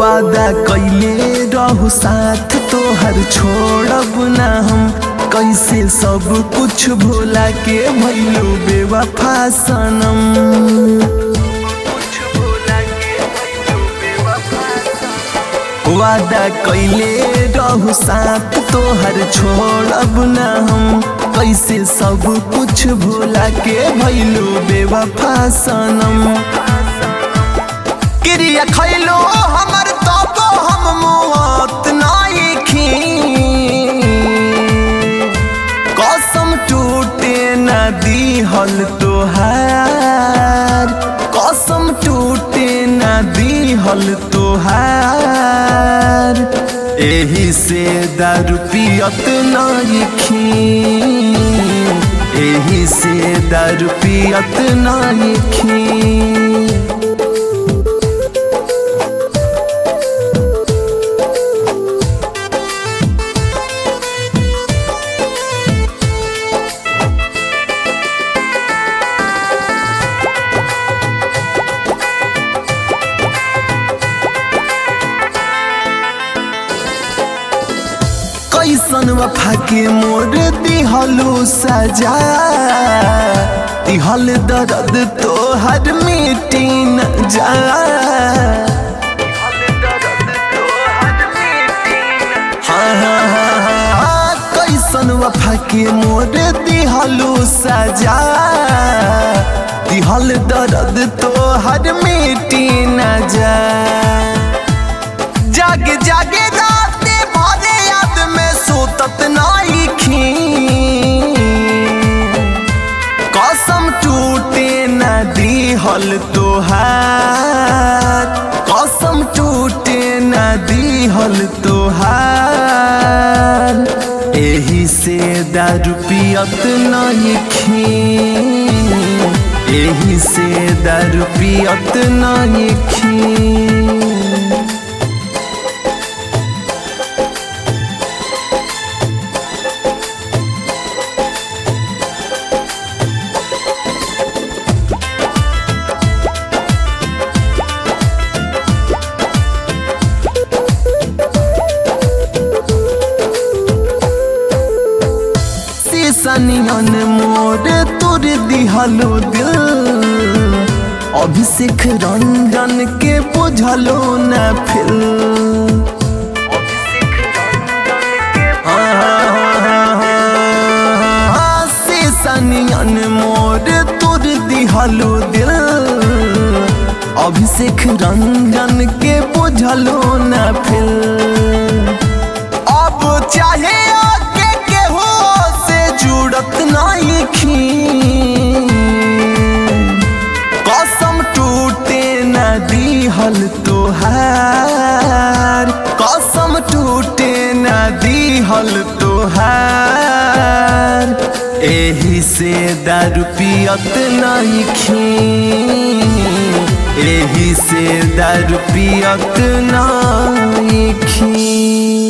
वादा कैले रहू साथ तोहर छोड़ब ना हम कैसे सब कुछ भोला के भैलू बेवफा सनम वादा कैले रहू साथ तोहर छोड़ब ना हम कैसे सब कुछ भोला के भैलू बेवफा सनम क्रिया खैलो हमर तब हम मौत नाइखी कसम टूटे न दीहल तोहार कसम टूटे न दीहल तोहार एही से दारू पियत नाइखी एही से दारू पियत नाइखी कैसन वफा के मोर दिहलू सजा दिहल दर्द तोहर मिटी न जा हाँ, हाँ, हाँ, हाँ, कैसन वफा के मोर दिहलू सजा दिहल दर्द तोहर मिटी न जा जागे जागे राते भरे याद में सोतत नाइखी कसम टूटे न दीहल तोहार कसम टूटे न दीहल तोहार एही से दारू पियत नाइखी एही से दारू पियत नाइखी सनियन मोर तोर दिहलो दिल अभिषेक रंजन के बुझलो न फिल सनियन मोर तोर दिहलो दिल अभिषेक रंजन के बुझलो न फिल अब चाहे आगे केहू से जुड़त नाइखी कसम टूटे न दीहल तोहार कसम टूटे न दीहल तोहार एही से दारू पियत नाइखी एही से दारू पियत नाइखी